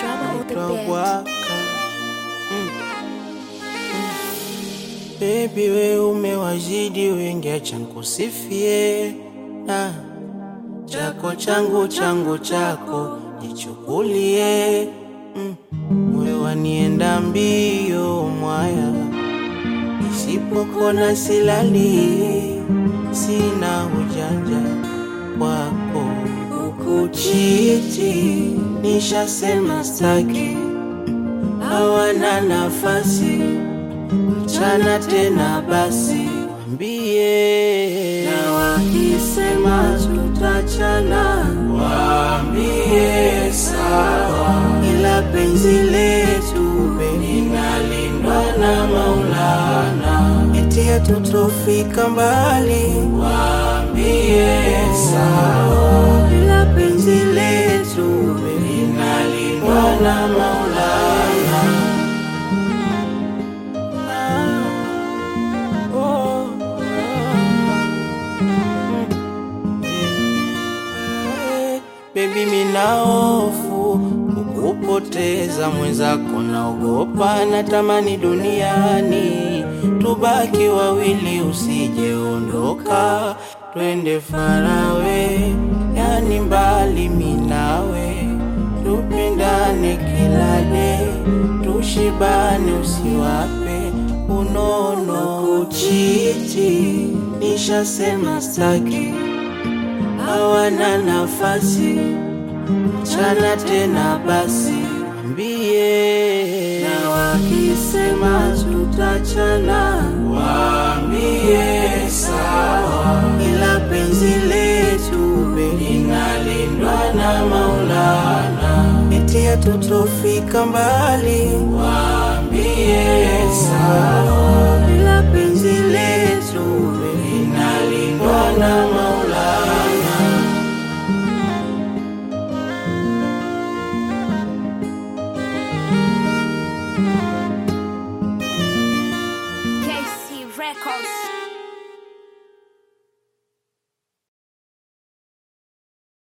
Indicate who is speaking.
Speaker 1: naitwa Bwaka. Mm. Mm. Baby we umewazidi wengi, acha nikusifie na chako changu changu chako nichukulie. Mm. Moyo wanienda mbio mwaya, nisipokona silali, sina ujanja wako ukuchiti, nishasema staki, hawana nafasi mchana tena, basi wambie, na wakisema tutachana, waambie sawa, ila penzi letu linalindwa na Maulana, eti hatutofika mbali, waambie sawa, ila penzi letu linalindwa na Maulana. Oh, eh, Baby, mina hofu kukupoteza mwenzako, naogopa, natamani duniani tubaki wawili, usijeondoka, twende farawe, yani mbali minawe, tupendane kila de, tushibane, usiwape unono kuchiti, nishasema staki hawana nafasi mchana tena, basi wambie, na wakisema tutachana, waambie sawa, ila penzi letu linalindwa na Maulana, eti hatutofika mbali, waambie sawa, ila penzi letu linalindwa na Maulana.
Speaker 2: KC Records.